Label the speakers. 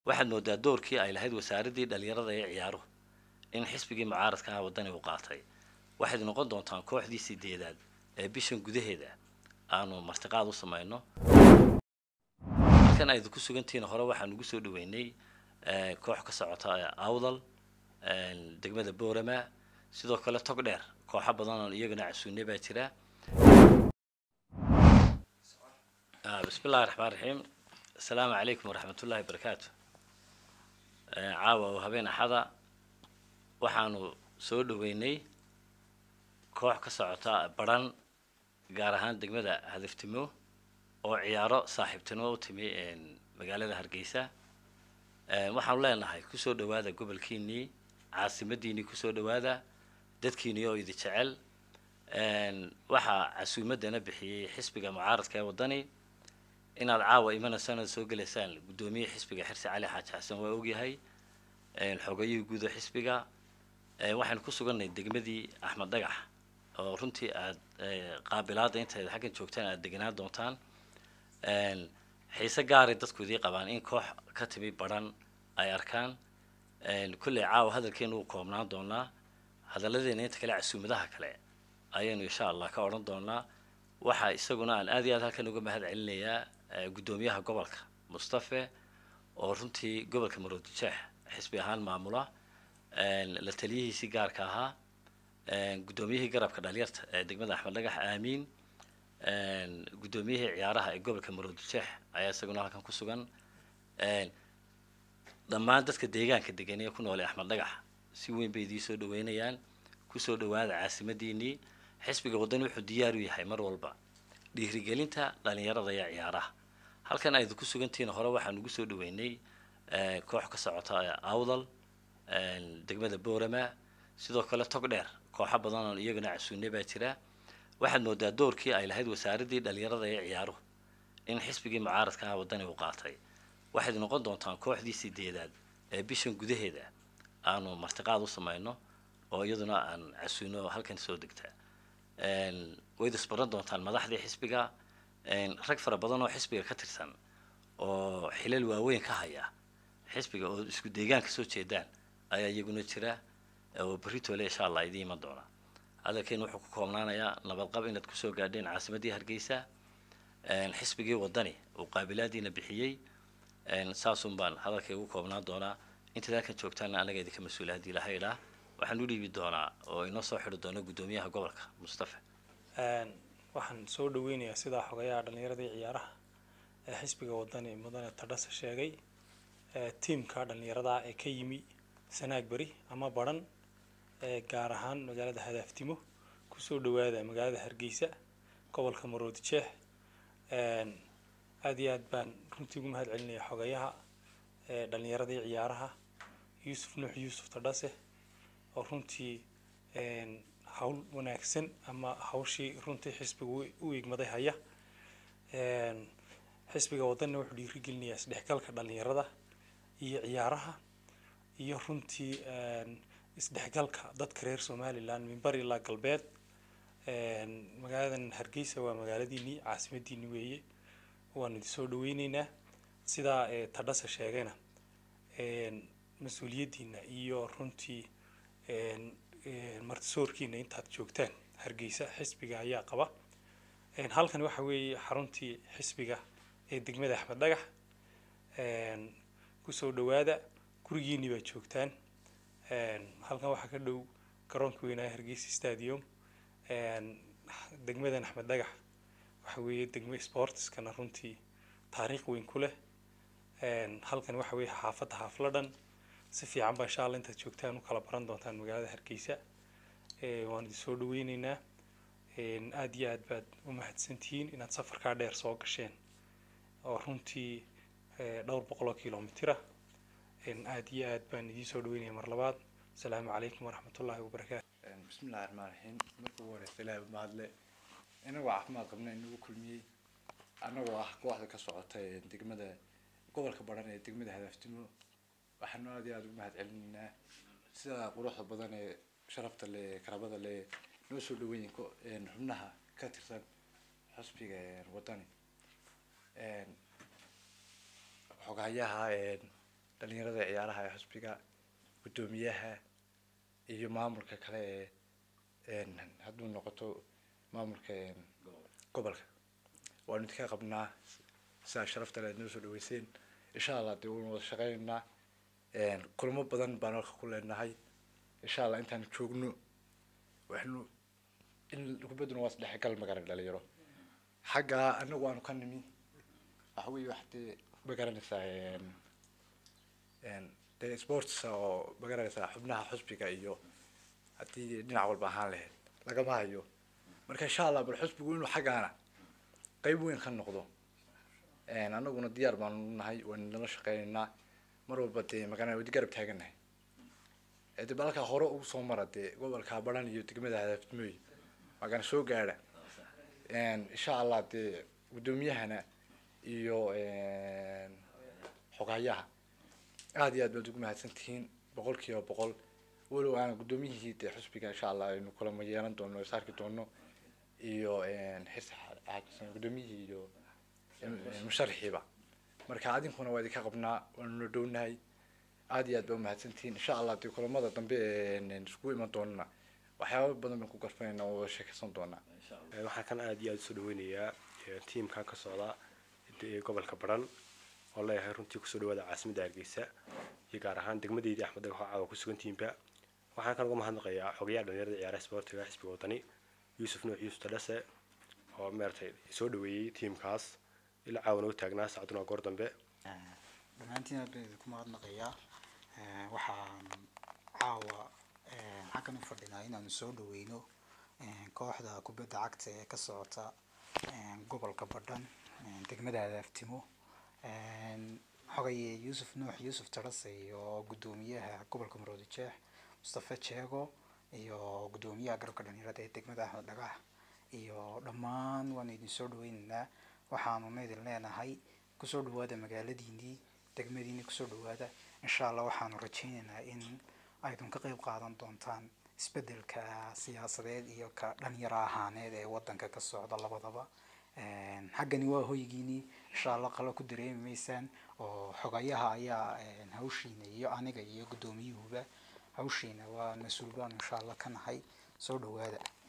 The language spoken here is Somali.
Speaker 1: waxaad moodaa doorkii ay lahayd wasaaraddii dhalinyarada ee ciyaaruhu in xisbigii mucaaradka ah waddani uu qaatay waxayd noqon doontaan kooxdii sideedaad ee bishan gudaheeda aanu martiqaad u samayno halkan aydu ku sugantihiin hore waxaan ugu soo dhaweynay koox ka socota awdal degmada boorama sidoo kale tog dheer kooxo badan oo iyagana casuune baa jira bismi illahi raxmaan raxiim assalaamu calaykum waraxmat ullahi barakaatu caawa oo habeen axada waxaanu soo dhaweynay koox ka socota baran gaar ahaan degmada hadaftimo oo ciyaaro saaxiibtinimo u timi magaalada hargeysa waxaanu leenahay kusoo dhawaada gobolkiinii caasimadiinii kusoo dhawaada dadkiinii oo idi jecel waxaa casuumadana bixiyey xisbiga mucaaradka ee waddani inaad caawa imanaysaan ood soo gelaysaan guddoomiye xisbiga xirsi cali xaaji xasan waa ogyahay xogayihii guud oo xisbiga waxaynu ku suganay degmadii axmed dhagax oo runtii aada qaabilaada intayd xaggan joogtaan aada deganaan doontaan xiise gaaray dadku idii qabaan in koox ka timi baran ay arkaan kolley caawa hadalkeenu uu koobnaan doonaa hadalladeena inta kale casuumadaha kale ayaynu insha allah ka odhan doonaa waxaa isaguna aan aad iyo aad halkan uga mahad celinayaa guddoomiyaha gobolka mustafe oo runtii gobolka maroodijeex xisbi ahaan maamula la taliyihiisii gaarka ahaa guddoomiyihii garabka dhalinyarta ee degmada axmed dhagax aamiin guddoomiyihii ciyaaraha ee gobolka maroodijeex ayaa isaguna halkan ku sugan dhammaan dadka deegaanka degan ee ku nool ee axmed dhagax si weyn bay idii soo dhaweynayaan kusoo dhawaada caasimadiinii xisbiga waddani wuxuu diyaar u yahay mar walba dhiirigelinta dhalinyarada iyo ciyaaraha halkan aydu ku sugantihiin hore waxaan ugu soo dhaweynay koox ka socota awdal degmada boorama sidoo kale tog dheer kooxo badan oo iyagana casuune baa jira waxaad moodaa doorkii ay lahayd wasaaraddii dhalinyarada ee ciyaaruhu in xisbigii mucaaradka ah waddani uu qaatay waxayd noqon doontaan kooxdii sideedaad ee bishan gudaheeda aanu martiqaad u samayno oo iyaduna aan casuuno halkan soo degtaa wayd isbaran doontaan madaxdii xisbiga rag fara badan oo xisbiga ka tirsan oo xilal waaweyn ka haya xisbiga oo isku deegaan ka soo jeedaan ayaa iyaguna jira oo berritole insha allah idii iman doona hadalkeenu wuxuu ku koobnaanayaa nabadqab inaad kusoo gaadheen caasimadii hargeysa xisbigii waddani uu qaabilaadiina bixiyey saasun baan hadalkay ugu koobnaan doonaa intaad halkan joogtaana anaga idinka mas-uula haddii laha idhaa waxaan u dhiibi doonaa oo inoo soo xidhi doona guddoomiyaha gobolka mustafa
Speaker 2: waxaan soo dhaweynayaa sidaa xogayaha dhallinyaradii ciyaaraha ee xisbiga waddani mudane tadhase sheegay tiimka dhallinyarada ee ka yimi sanaag beri ama baran ee gaar ahaan magaalada hadaaftimo kusoo dhawaada magaalada hargeysa gobolka maroodijeex aada iyo aad baan runtii ugu mahad celinaya xogayaha ee dhallinyaradii ciyaaraha yuusuf nuux yuusuf tadhase oo runtii hawl wanaagsan ama hawshii runtii xisbiga u igmaday haya xisbiga waddanina wuxuu dhiirigelinayaa isdhexgalka dhallinyarada iyo ciyaaraha iyo runtii isdhexgalka dadka reer somaliland mimbar ilaa galbeed magaaladan hargeysa waa magaaladiinii caasimadiini weeye waanu idin soo dhaweyneynaa sidaa tadhase sheegayna mas-uuliyaddiina iyo runtii martisoorkiina intaad joogtaan hargeysa xisbiga ayaa qaba halkan waxa weeye xaruntii xisbiga ee degmada axmed dhagax kusoo dhawaada gurigiinii baad joogtaan halkan waxaa ka dhow garoonka weynaaye hargeysa stadium degmadan axmed dhagax waxa weeye degmo sportiskana runtii taariikh weyn ku leh halkan waxa weeye xaafadda xaafladhan si fiican baa insha alla intaad joogtaan u kala baran doontaan magaalada hargeysa waan idin soo dhaweyneynaa aada iyo aad baad u mahadsantihiin inaad safarkaa dheer soo gasheen oo runtii dhowr boqoloo kilomitira aada iyo aad baan idiin soo dhaweynaya mar labaad asalaamu calaykum waraxmatullaahi wabarakaatu
Speaker 3: bismillahi raxmaan raxiim marka ugu horeysa ilaahi mahadle inagoo caafimaad qabna inagu kulmiyey anagoo ah kooxda ka socota degmada gobolka baran ee degmada hadaaftimo waxaanu aada iyo aada ugu mahad celinaynaa sida quruxda badan ee sharafta le karabada le noo soo dhaweeyin xubnaha ka tirsan xusbiga waddani xoghayaha dhalinyarada ciyaaraha ee xusbiga guddoomiyaha iyo maamulka kale ee hadduu noqoto maamulka gobolka waanu idinka qabnaa sidaa sharafta le noo soo dhaweyseen insha allah dee waynu wada shaqeynaynaa kulamo badan baan halka ku leenahay insha allah intaan joogno waxnu in kubadduna waa isdhexgal magaran dhalinyaro xagga anagu aanu ka nimi waxa weeye wax dee magaranaysaa dee sports oo magaranaysaa xubnaha xusbiga iyo haddii dhinac walba ahaan lahayd lagama hayo marka insha allah bal xusbigu inuu xaggaana qeyb weyn ka noqdo anaguna diyaar baanu nahay waynu nala shaqeynaynaa mar walba dee magana wadi garab taaganahay de balka hore ugu soo mara dee gobolka baran iyo degmada hadaafdimooy magana soo gaadha insha allah dee guddoomiyahana iyo xogayaha aada iyo aad baad ugu mahadsan tihiin boqol kiiba boqol walow aan guddoomiyihii dee xusbiga insha allah aynu kulama yeelan doono is arki doono iyo xirsi xaajisan guddoomiyihii iyo musharaxiiba marka adinkuna waa idinka qabnaa waanuna dhownahay aada iyo aad baa umahadsantihiin insha allah dee kulamada dambe iskugu iman doonana waxyaaba badan baan ku garfanayna oo sheekaysan doonaa
Speaker 4: waxaan kan aada iyo aada usoo dhaweynayaa tiimkan ka socda gobolka baran oo leeyahay runtii kusoo dhawaada caasimadda hargeysa iyo gaar ahaan degmadeydii axmed dagaxo caawa ku sugan tiimba waxaan kan uga mahadnaqayaa xogayaha dhalinyarada ciyaaraha sportiga xisbiga wadani yuusuf nuux yuusuf tadhase oo maaragtay soo dhaweeyey tiimkaas ilaa caawa noo taagnaa saacaduna goor dambe
Speaker 5: dhammaantiin aad baan idinku mahadnaqayaa waxaan caawa xaggan u fadhinaa inaanu soo dhaweyno kooxda kubadda cagta ee ka socota gobolka badhan degmada hadaaftimo xogaye yuusuf nuux yuusuf tarase iyo guddoomiyaha gobolka maroodi jeex mustafe jeego iyo guddoomiyaha garabka dhalinyarada ee degmada axmed dhagax iyo dhammaan waanu idin soo dhaweynaynaa waxaanuna idin leenahay kusoo dhawaada magaaladiinii degmadiinii kusoo dhawaada insha allah waxaanu rajaynaynaa in aydun ka qeyb qaadan doontaan isbedelka siyaasadeed iyo ka dhalinyaro ahaaneed ee wadanka ka socda labadaba xaggani waa hoygiinii insha allah qalo ku dareemi maysaan oo xogayaha ayaa hawshiina iyo aniga iyo guddoomiyuhuba hawshiina waa mas-uul baanu insha allah ka nahay soo dhawaada